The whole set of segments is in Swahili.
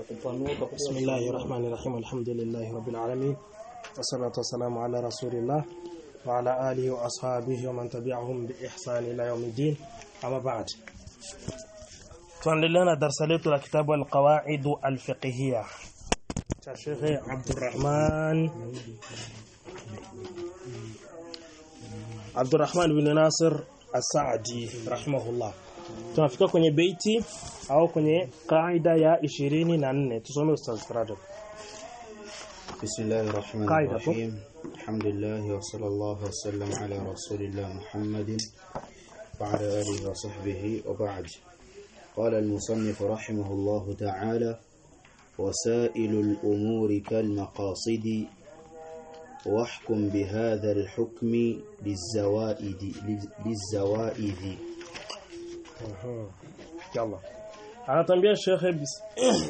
بسم الله الرحمن الرحيم الحمد لله رب العالمين والصلاة والسلام على رسول الله وعلى آله وأصحابه ومن تبعهم بإحسان إلى يوم الدين أما بعد tuendelea darasa letu la kitabu al-qawaid al-fiqhiyya cha Sheikh Abdurrahman Abdurrahman bin Nasir As-Saadi rahimahullah tunafika kwenye beiti au kwenye kaida ya 24 tusome ustaz Rajab بسم الله الرحمن قاعدة. الرحيم الحمد لله وصلى الله وسلم على رسول الله محمد وعلى آله وصحبه وبعد قال المصنف رحمه الله تعالى وسائل الأمور كالمقاصد واحكم بهذا الحكم للزوائد للزوائد yalla anatambia Sheikh bis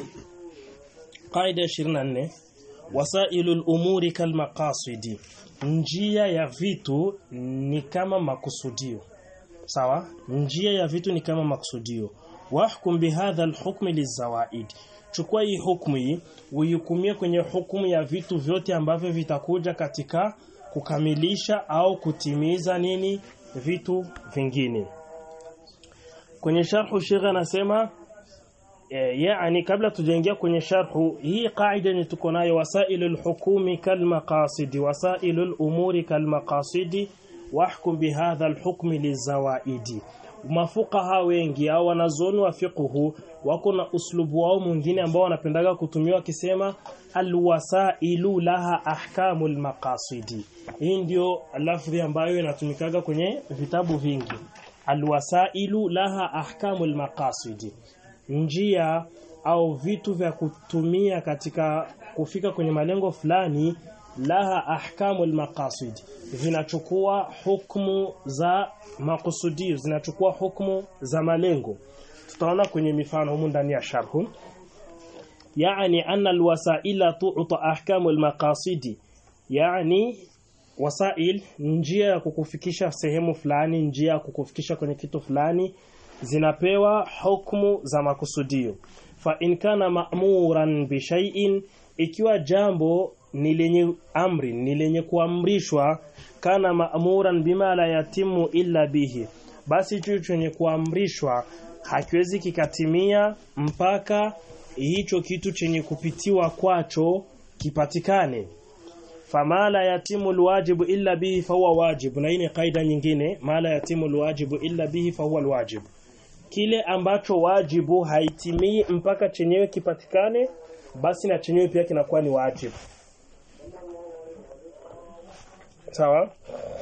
qaida 24 wasailul umuri kal maqasidi njia ya vitu ni kama makusudio sawa njia ya vitu ni kama makusudio wahkum bihadha alhukm lizawaid chukua hii hukumu hii uihukumie kwenye hukumu ya vitu vyote ambavyo vitakuja katika kukamilisha au kutimiza nini vitu vingine kwenye sharhu Sheikh anasema eh, yani kabla tujaingia kwenye sharhu hii kaida ni tuko nayo wasailul hukumi kal maqasid wasailul umuri kal maqasid wahkum bihadha alhukmi lizawaidi mafuqaha wengi au wanazuoni wa fiqhu wako na uslubu wao mwingine ambao wanapendaga kutumia wakisema alwasailu laha ahkamul maqasidi hii ndio lafdhi ambayo inatumikaga kwenye vitabu vingi alwasailu laha ahkamul maqasidi njia au vitu vya kutumia katika kufika kwenye malengo fulani laha ahkamul maqasid vinachukua hukumu za makusudio zinachukua hukumu za malengo tutaona kwenye mifano humu ndani ya sharhu yani anna alwasaila tu'ta ahkamul maqasidi yani wasail njia ya kukufikisha sehemu fulani njia ya kukufikisha kwenye kitu fulani zinapewa hukumu za makusudio fa in kana ma'muran bi shay'in ikiwa jambo ni lenye amri ni lenye kuamrishwa kana ma'muran bima la yatimu illa bihi basi hicho chenye kuamrishwa hakiwezi kikatimia mpaka hicho kitu chenye kupitiwa kwacho kipatikane fama la yatimu alwajibu illa bihi fahuwa wajibu na hii ni kaida nyingine ma la yatimu alwajibu illa bihi fahuwa alwajibu kile ambacho wajibu haitimii mpaka chenyewe kipatikane basi na chenyewe pia kinakuwa ni wajibu sawa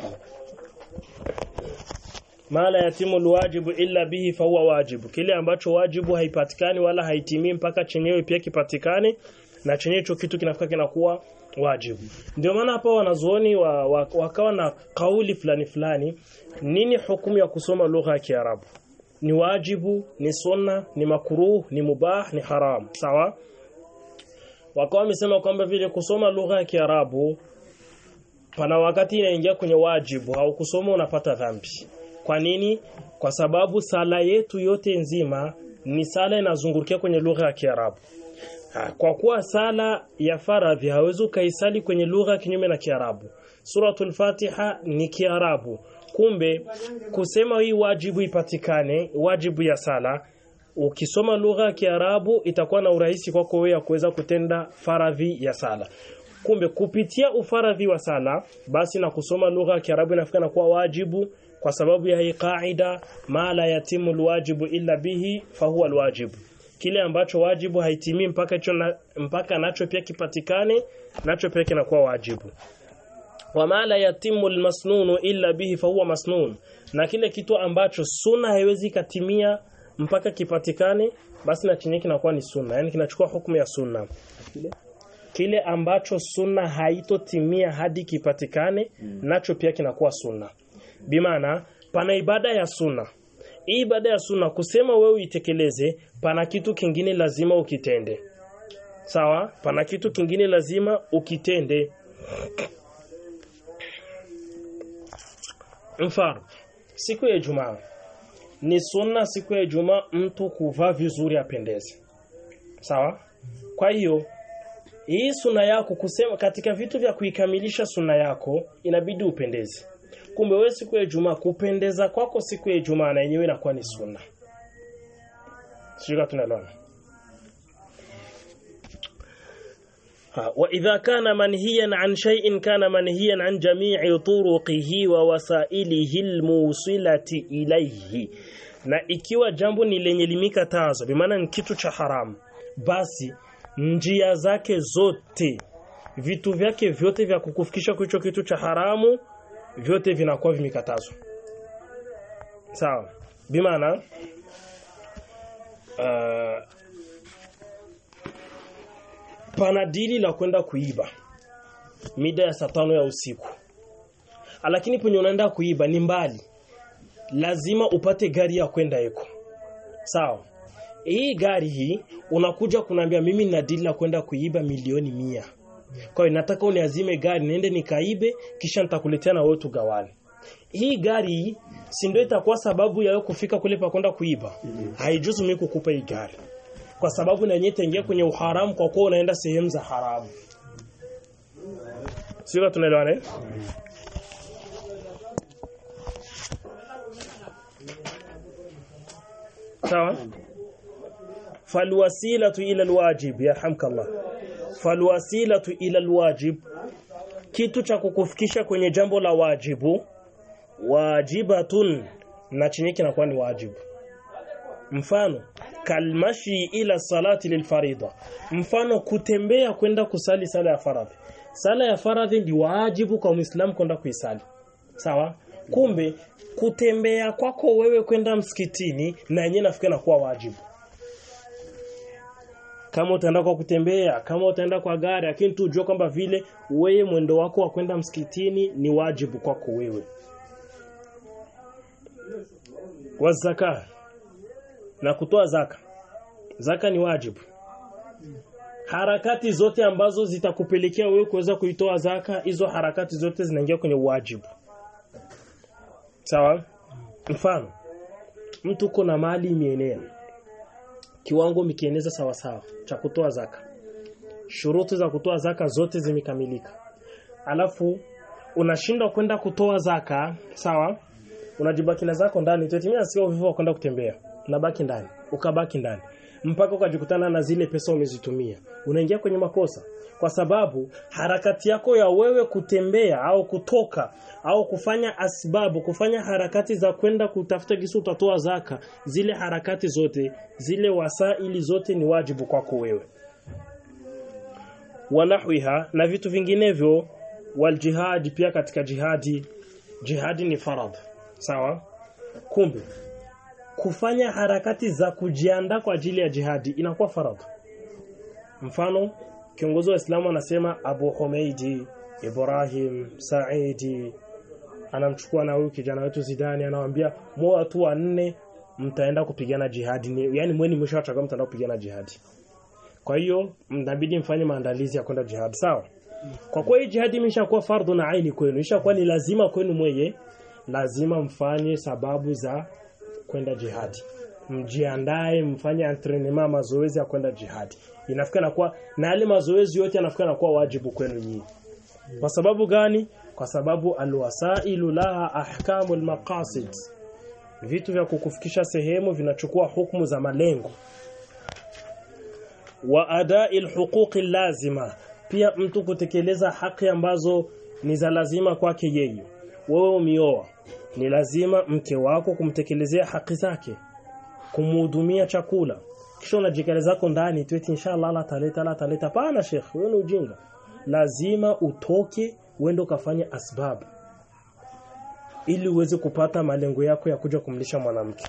ma la yatimu alwajibu illa bihi fahuwa wajibu kile ambacho wajibu haipatikani wala haitimii mpaka chenyewe pia kipatikane na chenyewe hicho kitu kinafika kinakuwa wajibu ndio maana hapa wanazuoni wa, wa, wakawa na kauli fulani fulani nini hukumu ya kusoma lugha ya Kiarabu ni wajibu ni sunna ni makruh ni mubah ni haram sawa wakawa wamesema kwamba vile kusoma lugha ya Kiarabu pana wakati inaingia kwenye wajibu au kusoma unapata dhambi kwa nini kwa sababu sala yetu yote nzima ni sala inazungukia kwenye lugha ya Kiarabu Ha, kwa kuwa sala ya faradhi hawezi ukaisali kwenye lugha kinyume na Kiarabu. Suratul Fatiha ni Kiarabu. Kumbe kusema hii wajibu ipatikane, wajibu ya sala, ukisoma lugha ya Kiarabu itakuwa na urahisi kwako wewe ya kuweza kutenda faradhi ya sala. Kumbe kupitia ufaradhi wa sala, basi na kusoma lugha ya Kiarabu inafika na kuwa wajibu kwa sababu ya hii kaida ma la yatimu alwajibu illa bihi fahuwa alwajibu kile ambacho wajibu haitimii mpaka hicho na, mpaka nacho pia kipatikane nacho pia kinakuwa wajibu wama la yatimu almasnunu illa bihi fahuwa masnun na kile kitu ambacho sunna haiwezi katimia mpaka kipatikane basi na chenye kinakuwa ni sunna yani kinachukua hukumu ya sunna kile ambacho sunna haitotimia hadi kipatikane nacho pia kinakuwa sunna bimaana pana ibada ya sunna hii ibada ya sunna kusema wewe uitekeleze pana kitu kingine lazima ukitende sawa pana kitu kingine lazima ukitende mfano siku ya Ijumaa ni sunna siku ya Ijumaa mtu kuvaa vizuri apendeze sawa kwa hiyo hii suna yako kusema katika vitu vya kuikamilisha suna yako inabidi upendeze kumbe wewe siku ya Ijumaa kupendeza kwako siku ya Ijumaa na yenyewe inakuwa ni sunna sio tunaelewana وإذا كان منهيا عن شيء كان منهيا عن جميع طرقه ووسائله الموصلة إليه na ikiwa jambo ni lenye limikatazo bimaana ni kitu cha haramu basi njia zake zote vitu vyake vyote vya kukufikisha kwa hicho kitu cha haramu vyote vinakuwa vimekatazwa sawa bimaana uh, pana dili la kwenda kuiba mida ya saa tano ya usiku lakini penye unaenda kuiba ni mbali lazima upate gari ya kwenda eko sawa hii gari hii unakuja kunaambia mimi nina dili la kwenda kuiba milioni mia kwa hiyo nataka uniazime gari niende nikaibe kisha nitakuletea na wewe tugawane hii gari si ndio itakuwa sababu ya wewe kufika kule pa kwenda kuiba haijuzu mimi kukupa hii gari kwa sababu na yenyewe itaingia kwenye uharamu kwa kuwa unaenda sehemu za haramu sio tunaelewana eh sawa falwasilatu ila alwajib yarhamkallah falwasilatu ila alwajib kitu cha kukufikisha kwenye jambo la wajibu wajibatun na chini kinakuwa ni wajibu mfano kalmashi ila salati lilfarida mfano kutembea kwenda kusali sala ya faradhi sala ya faradhi ni wajibu kwa muislamu kwenda kuisali sawa kumbe kutembea kwako wewe kwenda msikitini na yenyewe nafikiri na kuwa wajibu kama utaenda kwa kutembea kama utaenda kwa gari lakini tu ujue kwamba vile wewe mwendo wako wa kwenda msikitini ni wajibu kwako wewe wazaka na kutoa zaka zaka ni wajibu harakati zote ambazo zitakupelekea wewe kuweza kuitoa zaka hizo harakati zote zinaingia kwenye wajibu sawa mfano mtu kuna mali imeenea kiwango mikieneza sawa sawa cha kutoa zaka shuruti za kutoa zaka zote zimekamilika alafu unashindwa kwenda kutoa zaka sawa unajibaki na zako ndani tutimia sio uvivu wa kwenda kutembea unabaki ndani ukabaki ndani mpaka ukajikutana na zile pesa umezitumia unaingia kwenye makosa kwa sababu harakati yako ya wewe kutembea au kutoka au kufanya asbabu kufanya harakati za kwenda kutafuta kisu utatoa zaka zile harakati zote zile wasaili zote ni wajibu kwako wewe wanahwiha na vitu vinginevyo waljihad pia katika jihadi jihadi ni farad sawa kumbe kufanya harakati za kujiandaa kwa ajili ya jihadi inakuwa faradhi mfano kiongozi wa Islamu anasema Abu Humeidi Ibrahim Saidi anamchukua na huyu kijana wetu Zidani anawaambia mwa watu wanne mtaenda kupigana jihadi ni yani mweni mshachagua mtaenda kupigana jihadi kwa hiyo mnabidi mfanye maandalizi ya kwenda jihad sawa kwa kuwa hii jihadi imeshakuwa fardhu na aini kwenu ishakuwa ni lazima kwenu mweye lazima mfanye sababu za kwenda jihadi mjiandae mfanye entraînement mazoezi ya kwenda jihadi inafika na kuwa na yale mazoezi yote yanafika na kuwa wajibu kwenu nyinyi kwa sababu gani kwa sababu alwasailu laha ahkamul maqasid vitu vya kukufikisha sehemu vinachukua hukumu za malengo wa adai alhuquqi lazima pia mtu kutekeleza haki ambazo ni za lazima kwake yeye wewe umioa ni lazima mke wako kumtekelezea haki zake kumhudumia chakula kisha unajikale zako ndani tu eti inshallah Allah taleta Allah taleta pana sheikh wewe ni ujinga lazima utoke uende ukafanya asbab ili uweze kupata malengo yako ya kuja kumlisha mwanamke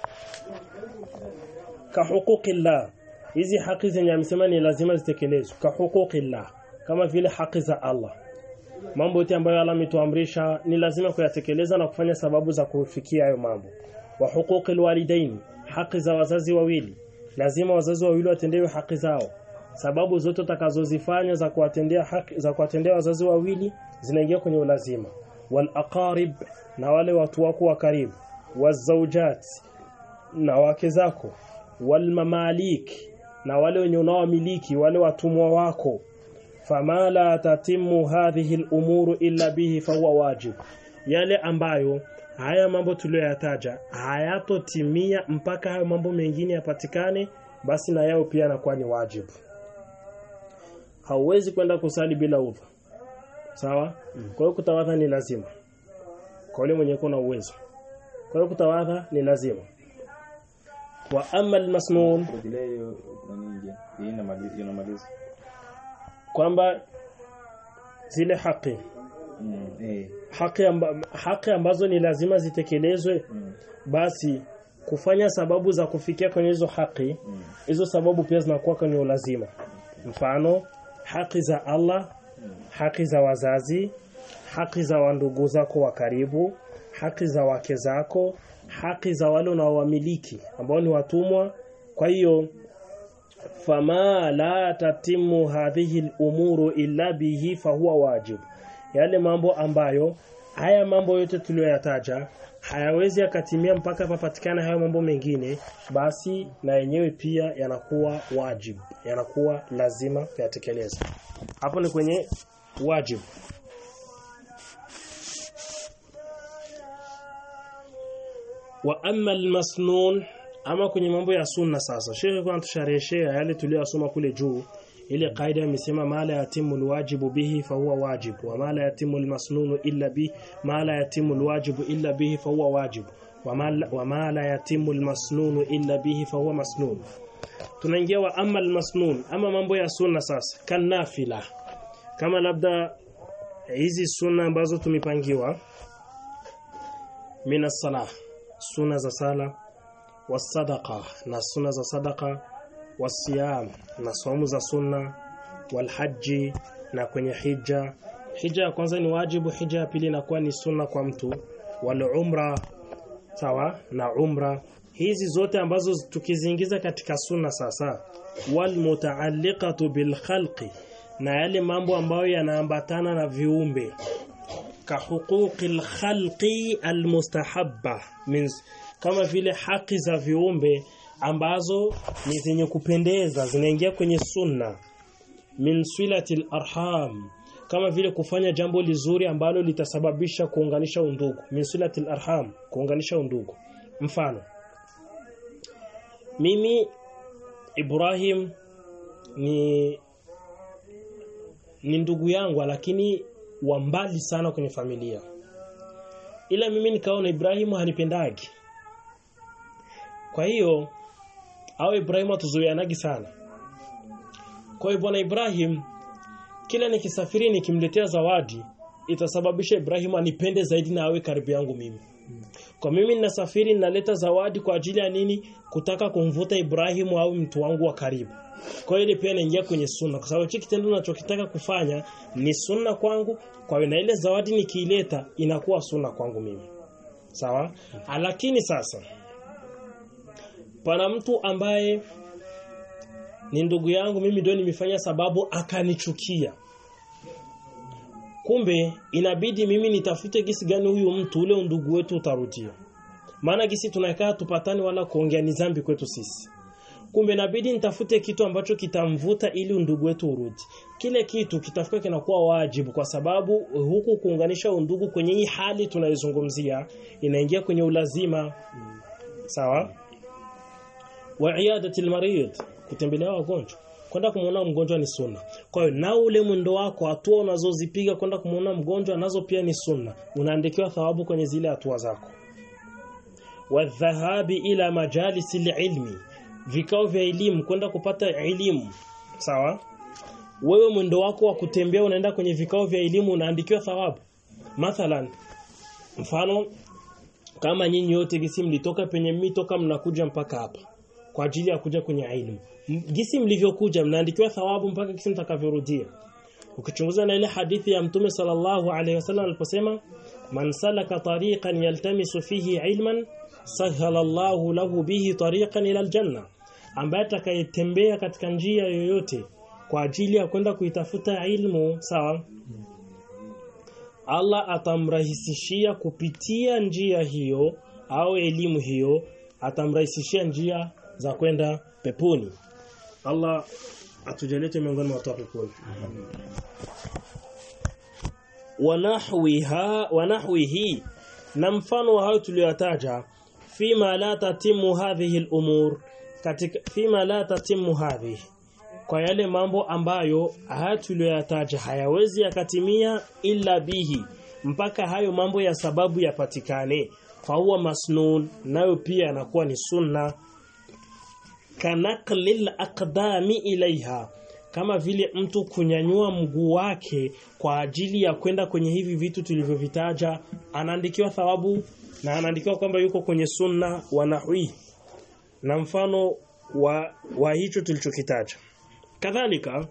ka huquqillah hizi haki zenye amesema ni lazima zitekelezwe ka huquqillah kama vile haki za Allah mambo yote ambayo Allah ametuamrisha ni lazima kuyatekeleza na kufanya sababu za kufikia hayo mambo wa huquqil walidaini haki za wazazi wawili lazima wazazi wawili watendewe haki zao sababu zote utakazozifanya za kuwatendea haki za kuwatendea wazazi wawili zinaingia kwenye ulazima wal aqarib na wale watu wako wa karibu wazawjat na wake zako wal mamalik na wale wenye unaowamiliki wale watumwa wako fama la tatimu hadhihi al-umuru illa bihi fahuwa wajib yale ambayo haya mambo tuliyoyataja hayatotimia mpaka hayo mambo mengine yapatikane basi na yao pia yanakuwa ni wajibu hauwezi kwenda kusali bila udhu sawa kwa hiyo kutawadha ni lazima kwa yule mwenye kuna uwezo kwa hiyo kutawadha ni lazima wa amma almasnun Kurejelea hiyo nani je? Hii inamaliza inamaliza. kwamba zile haki Mm, eh. haki, amba, haki ambazo ni lazima zitekelezwe Mm, basi kufanya sababu za kufikia kwenye hizo haki mm, hizo sababu pia zinakuwa kwenye ulazima mfano haki za Allah haki za wazazi haki za wandugu zako wa karibu haki za wake zako haki za wale unaowamiliki ambao ni watumwa kwa hiyo fama la tatimu hadhihi al-umuru illa bihi fahuwa wajib yale mambo ambayo haya mambo yote tuliyoyataja hayawezi yakatimia mpaka papatikana hayo mambo mengine basi na yenyewe pia yanakuwa wajib yanakuwa lazima kuyatekeleza hapo ni kwenye wajib wa amma almasnun ama kwenye mambo ya sunna sasa shekhe kwa tushareheshea yale tuliyosoma kule juu ile kaida imesema mala yatimu alwajibu bihi fahuwa wajib wa mala yatimu almasnunu illa bi mala yatimu alwajibu illa bihi fahuwa wajib wa mala wa mala yatimu almasnunu illa bihi fahuwa masnun tunaingia wa amma almasnun ama mambo ya sunna sasa kan nafila kama labda hizi sunna ambazo tumepangiwa mina salah sunna za sala wasadaqa na sunna za sadaqa wasiyam na saumu za sunna walhaji na kwenye hija hija ya kwanza ni wajibu hija ya pili inakuwa ni sunna kwa mtu wal umra sawa na umra hizi zote ambazo tukiziingiza katika sunna sasa wal mutaalliqatu bil khalqi na yale mambo ambayo yanaambatana na viumbe ka huquqil khalqi almustahabba means kama vile haki za viumbe ambazo ni zenye kupendeza zinaingia kwenye sunna min silatil arham kama vile kufanya jambo lizuri ambalo litasababisha kuunganisha undugu min silatil arham kuunganisha undugu mfano mimi Ibrahim ni ni ndugu yangu lakini wa mbali sana kwenye familia ila mimi nikaona Ibrahimu hanipendagi kwa hiyo au Ibrahimu atuzoeanagi sana kwa hiyo bwana Ibrahim kila nikisafiri nikimletea zawadi itasababisha Ibrahimu anipende zaidi na awe karibu yangu mimi kwa mimi ninasafiri ninaleta zawadi kwa ajili ya nini kutaka kumvuta Ibrahimu au mtu wangu wa karibu kwa hiyo ile pia inaingia kwenye sunna kwa sababu hiki kitendo ninachokitaka kufanya ni sunna kwangu kwa hiyo na ile zawadi nikiileta inakuwa sunna kwangu mimi sawa lakini sasa pana mtu ambaye ni ndugu yangu mimi ndio nimefanya sababu akanichukia kumbe inabidi mimi nitafute gisi gani huyu mtu ule ndugu wetu utarudia maana gisi tunakaa tupatani wala kuongea ni dhambi kwetu sisi kumbe inabidi nitafute kitu ambacho kitamvuta ili undugu wetu urudi kile kitu kitafika kinakuwa wajibu kwa sababu huku kuunganisha undugu kwenye hii hali tunaizungumzia inaingia kwenye ulazima sawa wa iadatil marid kutembelea wagonjwa kwenda kumuona mgonjwa ni sunna kwa hiyo na ule mwendo wako hatua unazozipiga kwenda kumuona mgonjwa nazo pia ni sunna unaandikiwa thawabu kwenye zile hatua zako wadhahabi ila majalisi ilmi vikao vya elimu kwenda kupata elimu sawa wewe mwendo wako wa kutembea unaenda kwenye vikao vya elimu unaandikiwa thawabu mathalan mfano kama nyinyi yote gisi mlitoka penye mitoka mnakuja mpaka hapa kwa ajili ya kuja kwenye elimu gisi mlivyokuja mnaandikiwa thawabu mpaka gisi mtakavyorudia ukichunguza na ile hadithi ya mtume sallallahu alaihi wasallam aliposema man salaka tariqan yaltamisu fihi ilman sahala Allahu lahu bihi tariqan ila aljanna ambaye atakayetembea katika njia yoyote kwa ajili ya kwenda kuitafuta ilmu sawa Allah atamrahisishia kupitia njia hiyo au elimu hiyo atamrahisishia njia za kwenda peponi Allah atujalete miongoni mwa watu wa peponi wanahwiha wanahwihi na mfano wa hayo tuliyotaja fima la tatimu hadhihi al-umur katika fima la tatimu hadhihi kwa yale mambo ambayo haya tuliyoyataja hayawezi yakatimia illa bihi mpaka hayo mambo ya sababu yapatikane fahuwa masnun nayo pia yanakuwa ni sunna kanaqlil aqdami ilaiha kama vile mtu kunyanyua mguu wake kwa ajili ya kwenda kwenye hivi vitu tulivyovitaja anaandikiwa thawabu na anaandikiwa kwamba yuko kwenye sunna wa nahwi na mfano wa, wa hicho tulichokitaja kadhalika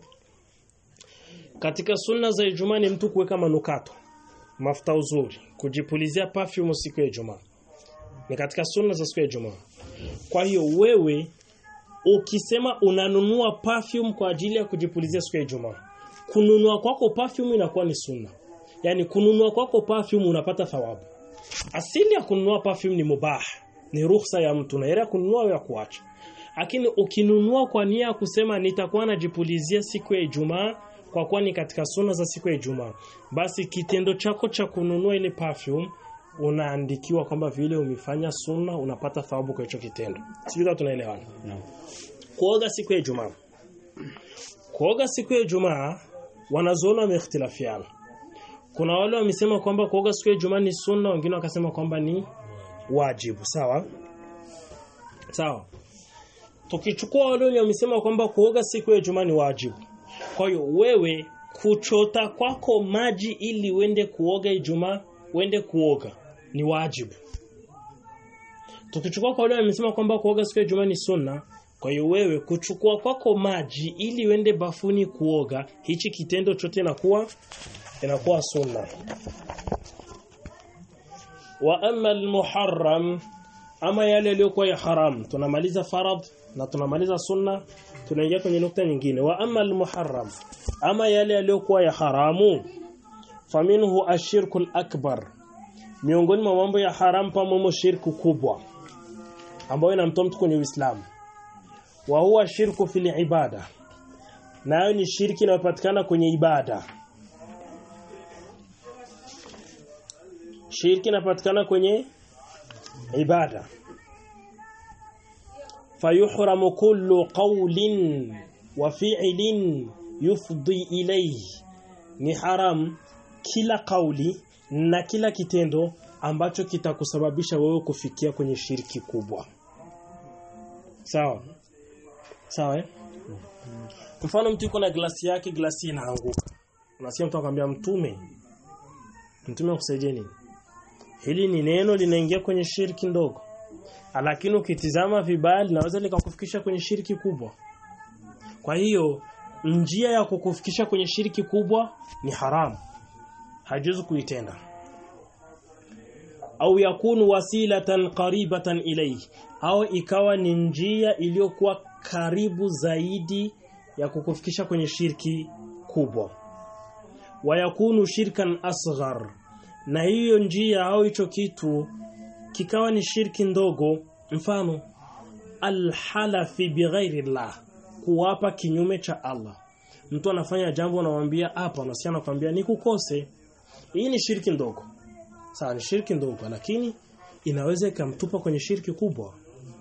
katika sunna za Ijumaa ni mtu kuweka manukato mafuta uzuri kujipulizia perfume siku ya Ijumaa ni katika sunna za siku ya Ijumaa kwa hiyo wewe ukisema unanunua perfume kwa ajili ya kujipulizia siku ya Ijumaa kununua kwako perfume inakuwa ni sunna yani kununua kwako perfume unapata thawabu asili ya kununua perfume ni mubah ni ruhusa ya mtu na ile ya kununua au ya kuacha lakini ukinunua kwa nia ya kusema nitakuwa najipulizia siku ya Ijumaa kwa kuwa ni katika sunna za siku ya Ijumaa basi kitendo chako cha kununua ile perfume unaandikiwa kwamba vile umefanya sunna unapata thawabu kwa hicho kitendo sijui kama tunaelewana Naam. kuoga siku ya Ijumaa kuoga siku ya Ijumaa wanazuoni wameikhtilafiana kuna wale wamesema kwamba kuoga siku ya Ijumaa ni sunna wengine wakasema kwamba ni wajibu sawa sawa tukichukua wale wenye wamesema kwamba kuoga siku ya Ijumaa ni wajibu kwa hiyo wewe kuchota kwako maji ili uende kuoga Ijumaa uende kuoga ni wajibu tukichukua kwa wale wamesema kwamba kuoga siku ya Ijumaa ni sunna kwa hiyo wewe kuchukua kwako maji ili uende bafuni kuoga hichi kitendo chote inakuwa inakuwa sunna wa amma al-muharram ama yale yaliyokuwa ya haram tunamaliza farad na tunamaliza sunna tunaingia kwenye nukta nyingine wa amma al-muharram ama yale yaliyokuwa ya haramu faminhu ashirku al-akbar miongoni mwa mambo ya haram pamoja shirku kubwa ambayo inamtoa mtu kwenye Uislamu wa huwa shirku fil ibada nayo ni shirki inayopatikana kwenye ibada shirki inapatikana kwenye ibada fayuhramu kullu qawlin wa fi'lin yufdi ilayhi ni haram kila kauli na kila kitendo ambacho kitakusababisha wewe kufikia kwenye shirki kubwa sawa sawa eh? mfano mtu yuko na glasi yake glasi inaanguka unasikia mtu akwambia mtume mtume akusaidie nini hili ni neno linaingia kwenye shirki ndogo lakini ukitizama vibaya linaweza likakufikisha kwenye shirki kubwa kwa hiyo njia ya kukufikisha kwenye shirki kubwa ni haramu hajuzu kuitenda au yakunu wasilatan qaribatan ilayhi au ikawa ni njia iliyokuwa karibu zaidi ya kukufikisha kwenye shirki kubwa wayakunu shirkan asghar na hiyo njia au hicho kitu kikawa ni shirki ndogo mfano alhalafi bighairi llah kuwapa kinyume cha Allah mtu anafanya jambo anamwambia hapa unasikia anakuambia nikukose hii ni shirki ndogo sawa ni shirki ndogo lakini inaweza ikamtupa kwenye shirki kubwa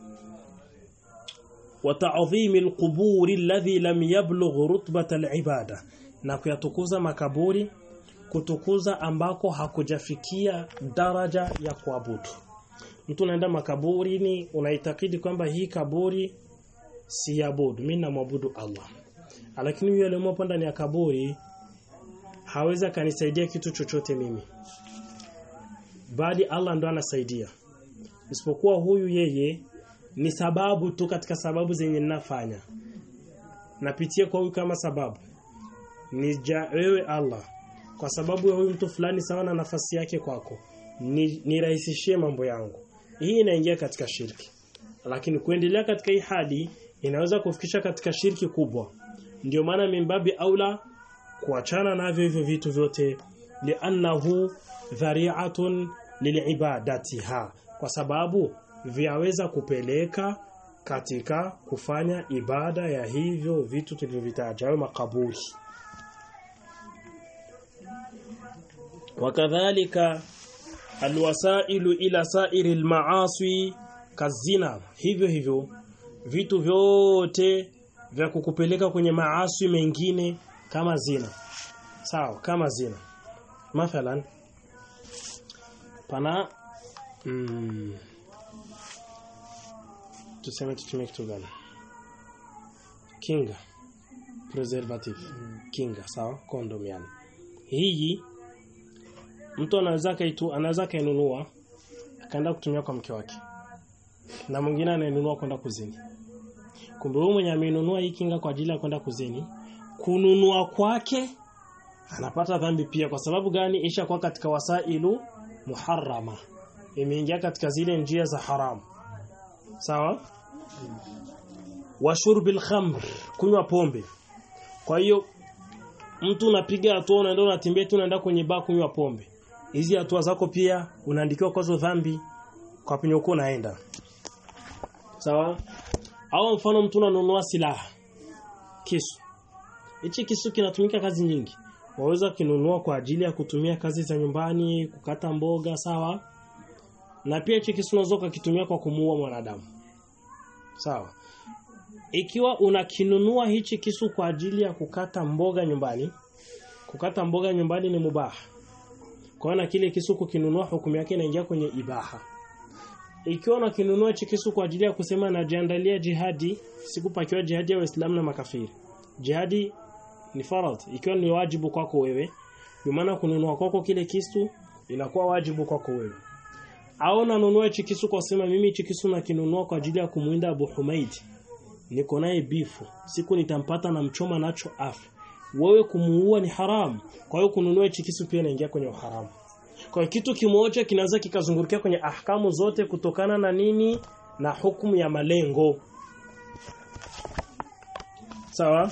وتعظيم القبور الذي لم يبلغ رتبة العبادة na kuyatukuza makaburi kutukuza ambako hakujafikia daraja ya kuabudu mtu unaenda makaburini unaitakidi kwamba hii kaburi si abudu mimi namwabudu Allah lakini yule aliyemopo ndani ya kaburi hawezi akanisaidia kitu chochote mimi bali Allah ndo anasaidia isipokuwa huyu yeye ni sababu tu katika sababu zenye ninafanya napitia kwa huyu kama sababu ni ja, wewe Allah kwa sababu ya huyu mtu fulani sawa na nafasi yake kwako ni nirahisishie mambo yangu hii inaingia katika shirki lakini kuendelea katika hii hadi inaweza kufikisha katika shirki kubwa ndio maana mimbabi aula kuachana navyo hivyo vitu vyote li'annahu dhari'atun lilibadatiha kwa sababu vyaweza kupeleka katika kufanya ibada ya hivyo vitu tulivyovitaja au makaburi wakadhalika alwasailu ila sairi almaasi kazina hivyo hivyo vitu vyote vya kukupeleka kwenye maasi mengine kama zina sawa kama zina mathalan pana mm, tuseme tutumie kitu gani kinga preservative kinga sawa condom yani hii mtu anaweza kaitu anaweza kainunua akaenda kutumia kwa mke wake na mwingine anainunua kwenda kuzini kumbe huyu mwenye amenunua hii kinga kwa ajili ya kwenda kuzini kununua kwake anapata dhambi pia kwa sababu gani isha kwa katika wasailu muharrama imeingia katika zile njia za haramu sawa wa shurbil khamr kunywa pombe kwa hiyo mtu unapiga hatua unaenda unatembea tu unaenda kwenye baa kunywa pombe hizi hatua zako pia unaandikiwa kwazo dhambi kwa penye uko unaenda sawa au mfano mtu unanunua silaha kisu hichi kisu kinatumika kazi nyingi waweza kinunua kwa ajili ya kutumia kazi za nyumbani kukata mboga sawa na pia hichi kisu unaweza kukitumia kwa kumuua mwanadamu sawa ikiwa unakinunua hichi kisu kwa ajili ya kukata mboga nyumbani kukata mboga nyumbani ni mubaha kwa na kile kisu kukinunua hukumu yake inaingia kwenye ibaha ikiwa unakinunua hichi kisu kwa ajili ya kusema najiandalia jihadi sikupakiwa jihadi ya waislamu na makafiri jihadi ni farad ikiwa ni wajibu kwako wewe kwa maana kununua kwako kile kisu inakuwa wajibu kwako wewe au nanunua hichi kisu kwa kusema mimi hichi kisu nakinunua kwa ajili ya kumwinda Abu Humaid niko naye bifu siku nitampata na mchoma nacho afi wewe kumuua ni haramu kwa hiyo kununua hichi kisu pia inaingia kwenye uharamu kwa hiyo kitu kimoja kinaweza kikazungurukia kwenye ahkamu zote kutokana na nini na hukumu ya malengo sawa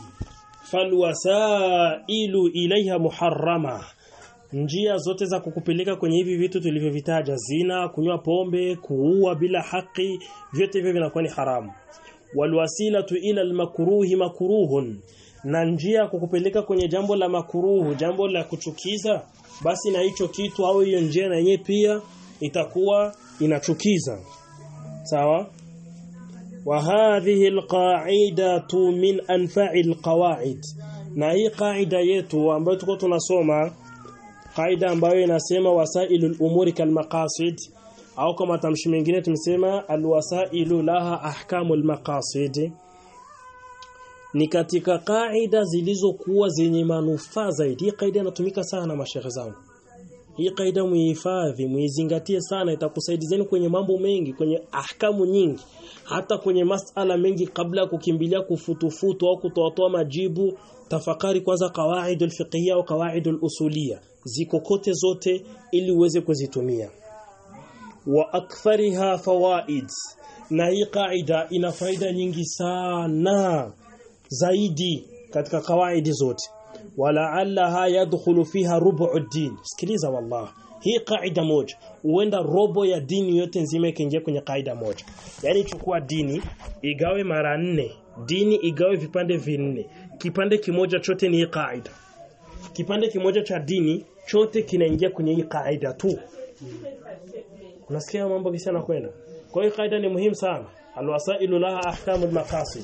falwasailu ilaiha muharrama njia zote za kukupeleka kwenye hivi vitu tulivyovitaja zina kunywa pombe kuua bila haki vyote hivyo vinakuwa ni haramu walwasilatu ila almakruhi makruhun na njia kukupeleka kwenye jambo la makuruhu jambo la kuchukiza basi na hicho kitu au hiyo njia na yenyewe pia itakuwa inachukiza sawa wa hadhihi alqa'idatu min anfa'i alqawa'id na hii qaida yetu ambayo tuko tunasoma qaida ambayo inasema wasailul umuri kalmaqasid au kama tamshi mengine tumesema alwasailu laha ahkamul maqasid ni katika kaida zilizokuwa zenye manufaa zaidi. Hii kaida inatumika sana na mashehe zangu. Hii kaida muihifadhi, muizingatie sana itakusaidizeni kwenye mambo mengi, kwenye ahkamu nyingi, hata kwenye masala mengi kabla ya kukimbilia kufutufutu au kutoatoa majibu. Tafakari kwanza kawaidul fiqhiyya au kawaidul usuliyya. Ziko kote zote ili uweze kuzitumia. Wa akthariha fawaid. Na hii kaida ina faida nyingi sana zaidi katika kawaidi zote walaalaha yadkhulu fiha rubu'u din sikiliza wallah hii kaida moja huenda robo ya dini yote nzima ikiingia kwenye kaida moja yani chukua dini igawe mara nne dini igawe vipande vinne kipande kimoja chote ni hii kaida kipande kimoja cha dini chote kinaingia kwenye hii kaida tu unasikia mambo kisa kwenda kwa hiyo kaida ni muhimu sana alwasailu laha ahkamul maqasid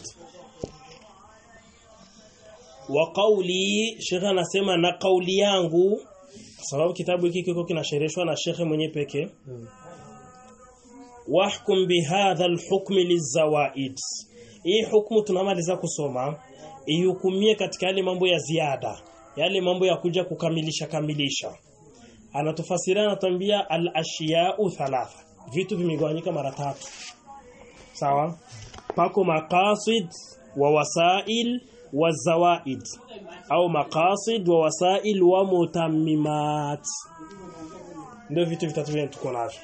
wa qawli shekhe anasema na kauli yangu kwa sababu kitabu hiki kiko kinashereshwa na shekhe mwenye peke wahkum bihadha alhukm lizawaid hii hukumu tunamaliza kusoma ihukumie katika yale mambo ya ziada yale mambo ya kuja kukamilisha kamilisha anatufasiria anatuambia al-ashiya'u thalatha vitu vimegawanyika mara tatu sawa pako maqasid wa wasail wa zawaid au maqasid wa wasail wa mutammimat ndio vitu vitatu vile tuko navyo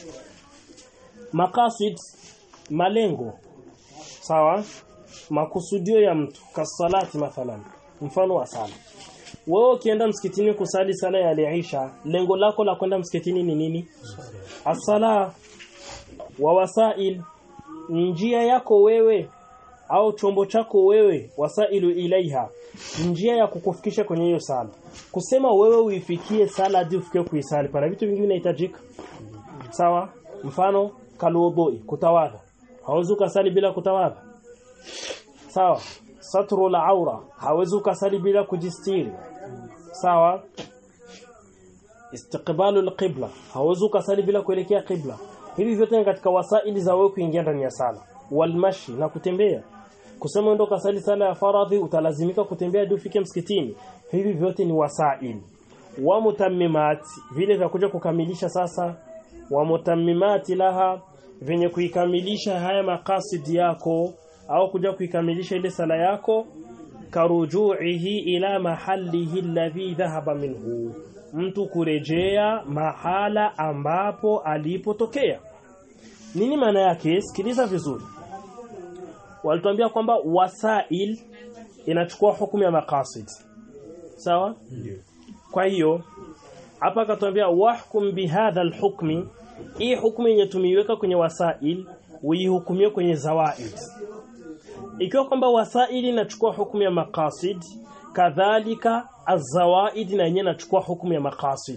maqasid malengo sawa makusudio ya mtu kasalati mathalan mfano wa sala wewe ukienda msikitini kusali sala ya al-Isha lengo lako la kwenda msikitini ni nini? As-sala wa wasail njia yako wewe au chombo chako wewe wasailu ilaiha njia ya kukufikisha kwenye hiyo sala kusema wewe uifikie sala hadi ufikie kuisali pana vitu vingi vinahitajika sawa mfano kalwudhui kutawadha hauwezi ukasali bila kutawadha sawa satru la aura hawezi ukasali bila kujistiri sawa istiqbalu alqibla hawezi ukasali bila kuelekea qibla hivi vyote ni katika wasaili za wewe kuingia ndani ya sala walmashi na kutembea kusema ndo kasali sala ya faradhi utalazimika kutembea hadi ufike msikitini hivi vyote ni wasaili wa mutammimat vile vya kuja kukamilisha sasa wa mutammimati laha venye kuikamilisha haya makasidi yako au kuja kuikamilisha ile sala yako karujuihi ila mahalihi alladhi dhahaba minhu mtu kurejea mahala ambapo alipotokea nini maana yake sikiliza vizuri walituambia kwamba wasail inachukua hukumu ya maqasid sawa kwa hiyo hapa akatuambia wahkum bihadha alhukmi hii hukumu yenye tumeiweka kwenye wasail uihukumie kwenye zawaid ikiwa kwamba wasaili inachukua hukumu ya maqasid kadhalika azawaid na yenyewe inachukua hukumu ya maqasid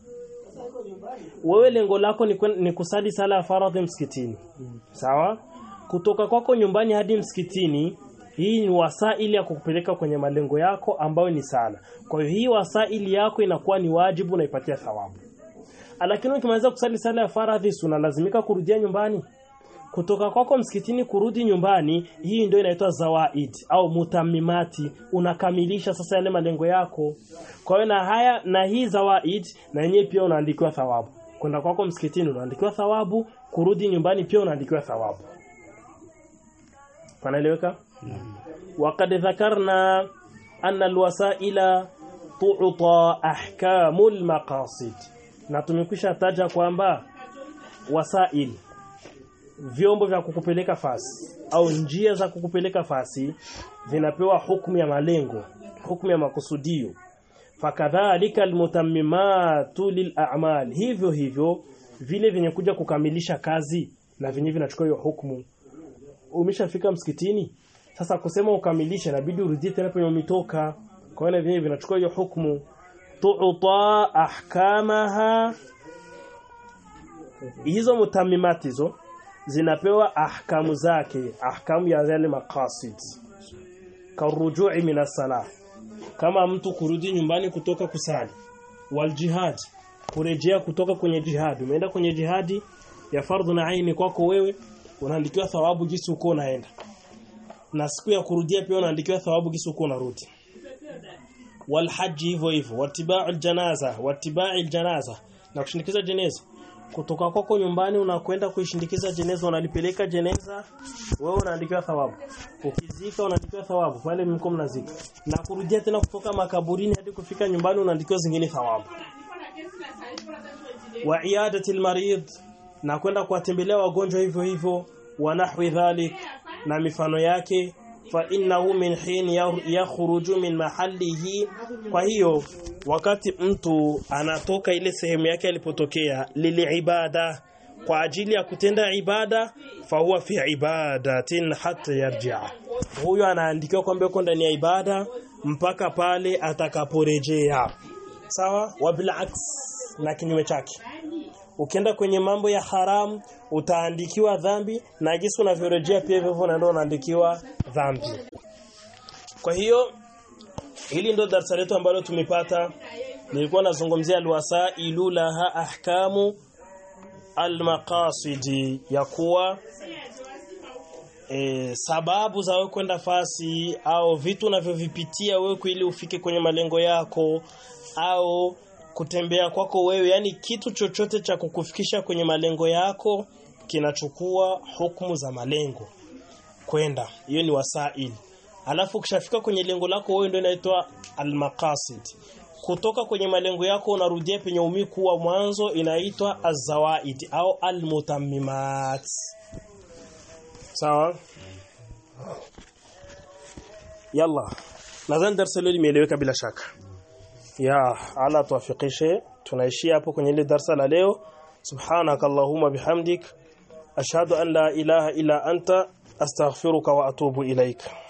wewe lengo lako ni, kwen- ni kusali sala ya faradhi msikitini sawa kutoka kwako nyumbani hadi msikitini hii ni wasaili ya kukupeleka kwenye malengo yako ambayo ni sala kwa hiyo hii wasaili yako inakuwa ni wajibu unaipatia thawabu lakini ukimaliza kusali sala ya faradhi si unalazimika kurudia nyumbani kutoka kwako msikitini kurudi nyumbani hii ndio inaitwa zawaid au mutamimati unakamilisha sasa yale malengo yako kwa hiyo na haya na hii zawaid na yenyewe pia unaandikiwa thawabu kwenda kwako msikitini unaandikiwa thawabu kurudi nyumbani pia unaandikiwa thawabu panaeleweka وقد ذكرنا أن الوسائل تعطى أحكام المقاصد na tumekwisha taja kwamba wasail vyombo vya kukupeleka fasi au njia za kukupeleka fasi vinapewa hukumu ya malengo hukumu ya makusudio fakadhalika almutammimatu lil'amal hivyo hivyo vile vyenye kuja kukamilisha kazi na vyenye vinachukua hiyo hukumu umeshafika msikitini sasa kusema ukamilishe inabidi urudie tena penye umetoka kwa hiyo vyenye vinachukua hiyo hukumu tu'ta ahkamaha hizo mutamimati hizo zinapewa ahkamu zake ahkamu ya yale maqasid karujui min as kama mtu kurudi nyumbani kutoka kusali wal jihad kurejea kutoka kwenye jihad umeenda kwenye jihadi ya fardhu na aini kwako wewe unaandikiwa thawabu jinsi uko unaenda na siku ya kurudia pia unaandikiwa thawabu jinsi uko unarudi wal haji hivyo hivyo watiba'ul janaza watiba'il janaza na kushindikiza jeneza kutoka kwako nyumbani unakwenda kuishindikiza jeneza unalipeleka jeneza wewe unaandikiwa thawabu ukizika unaandikiwa thawabu pale mko mnazika na kurudia tena kutoka makaburini hadi kufika nyumbani unaandikiwa zingine thawabu wa iadatil marid na kwenda kuwatembelea wagonjwa hivyo hivyo wa nahwi dhalik na mifano yake fa innahu min hin yakhruju min mahallihi kwa hiyo wakati mtu anatoka ile sehemu yake alipotokea lili ibada kwa ajili ya kutenda ibada fa huwa fi ibadatin hatta yarji'a huyo anaandikiwa kwamba yuko ndani ya ibada mpaka pale atakaporejea sawa wa bilaks na kinyume chake ukienda kwenye mambo ya haram utaandikiwa dhambi na jinsi unavyorejea pia hivyo na ndio unaandikiwa dhambi kwa hiyo hili ndo darasa letu ambalo tumepata nilikuwa nazungumzia alwasailu laha ahkamu almaqasidi ya kuwa e, sababu za wewe kwenda fasi au vitu unavyovipitia wewe ili ufike kwenye malengo yako au kutembea kwako wewe yani kitu chochote cha kukufikisha kwenye malengo yako kinachukua hukumu za malengo kwenda hiyo ni wasaili alafu ukishafika kwenye lengo lako wewe ndio inaitwa almaqasid kutoka kwenye malengo yako unarudia penye umiku wa mwanzo inaitwa azawaid au almutammimat sawa yalla nadhani darasa leo limeeleweka bila shaka ya ala tuwafikishe tunaishia hapo kwenye ile darasa la leo subhanakallahumma bihamdik ashhadu an la ilaha illa anta astaghfiruka wa atubu ilaika